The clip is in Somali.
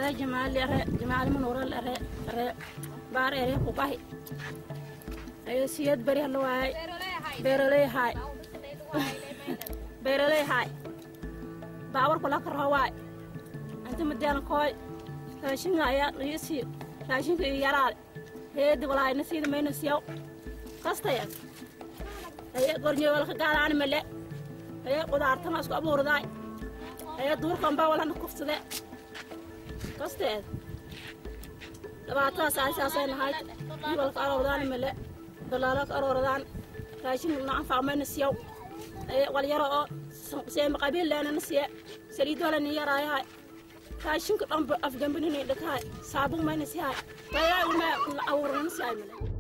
magacay jamaali are jamaali manuural are are baar ere kubahi ayo siyad bari hala waayay beeraley haay beeraley haay baawarku la karho waay inta madaan kooy raashinka ayaa qiisi raashinka iyo yaraade heedi walaayna siida mayna siyaw kastaya ayaa gornyo walka gaalaani male ayaa qudaartana isku abuurdaay ayaa duurkanbaa walana kuftade kasteed dhibaatadaas aasaasay nahayd walka aroordaani male dalaalo ka aroordaan raashin nacanfaa mayna siyaw ayaa walyaro oo seema qabiil leenana siye saliid walani yaraayahay raashinka dhanba afgambinini dhakahay saabun mayna siyahay bayaa uma abuurnana siyaay male